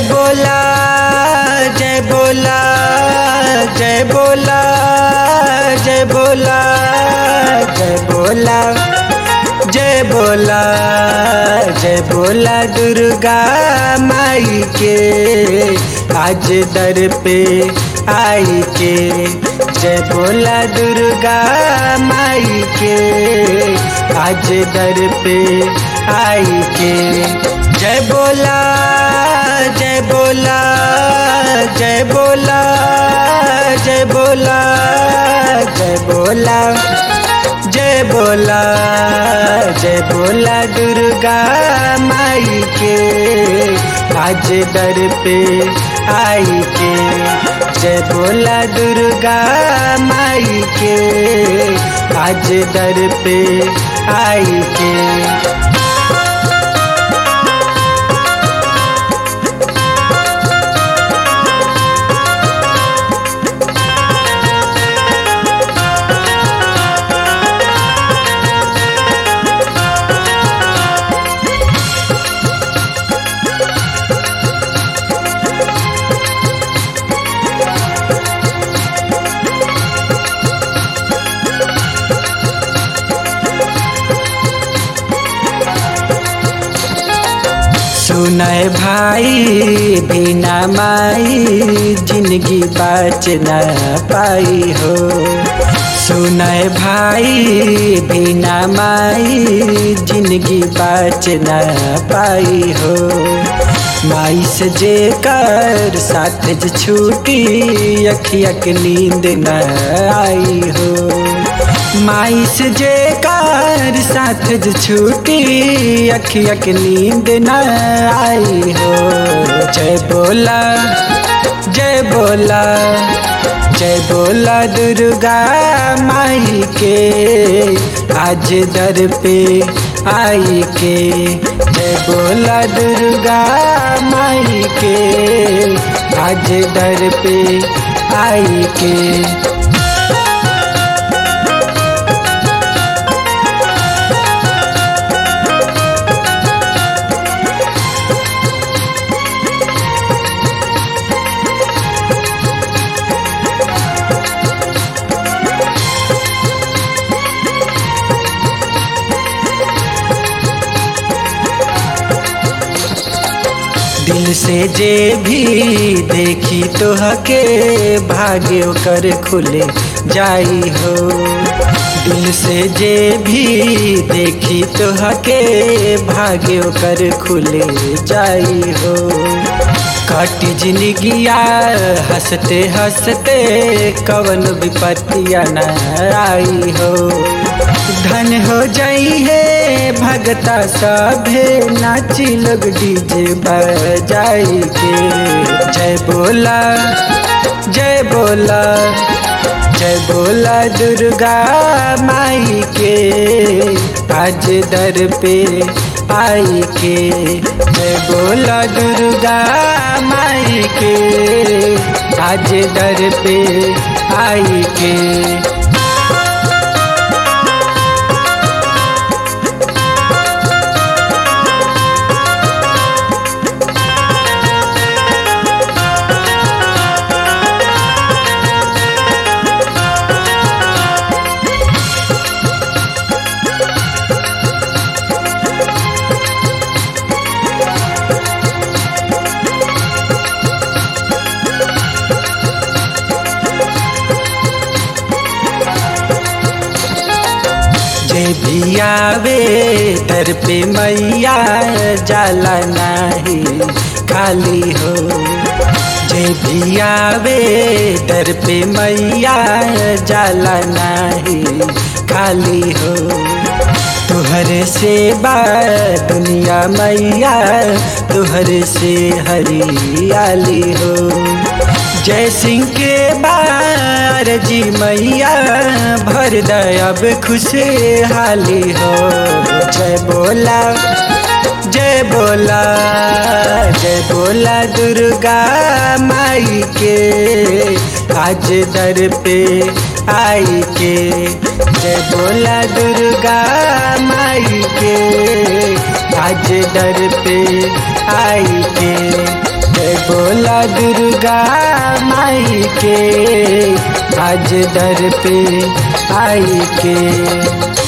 बोला जय बोला जय बोला जय बोला जय बोला जय बोला जय बोला दुर्गा माई के आज दर पे आई के जय बोला दुर्गा माई के आज दर पे आई के जय बोला जय बोला जय बोला जय बोला जय बोला जय बोला जय बोला दुर्गा माई के आज दर पे आई के जय बोला दुर्गा माई के आज दर पे आई के सुनय भाई बिना माई जिंदगी बच न पाई हो सुनय भाई बिना माई जिंदगी बच न पाई हो माई से जे कर साथ ज छूटी अखिया के नींद न आई हो माई से जे कार साथ ज छूटी अखिया के नींद न आई हो जय बोला जय बोला जय बोला दुर्गा माई के आज दर पे आई के जय बोला दुर्गा माई के आज दर पे आई के दिल से जे भी देखी तो हके भाग्य कर खुले जाई हो दिल से जे भी देखी तो हके भाग्य कर खुले जाई हो कट जिंदगिया हंसते हंसते कवन विपत्तिया न आई हो धन हो जाई है भगता सभे नाची लोग डीजे बजाई के जय बोला जय बोला जय बोला दुर्गा माई के आज दर पे आई के जय बोला दुर्गा माई के आज दर पे आई के जे भी आवे दर पे मैया जाला नाही खाली हो जे भी आवे दर पे मैया जाला नाही खाली हो तुहरे से बा दुनिया मैया तुहरे से हरियाली हो जय सिंह के बार जी मैया भर दयाब खुशहाली हो जय बोला जय बोला जय बोला दुर्गा माई के आज दर पे आई के जय बोला दुर्गा माई के आज दर पे आई के जय बोला दुर्गा माई के आज दर पे आई के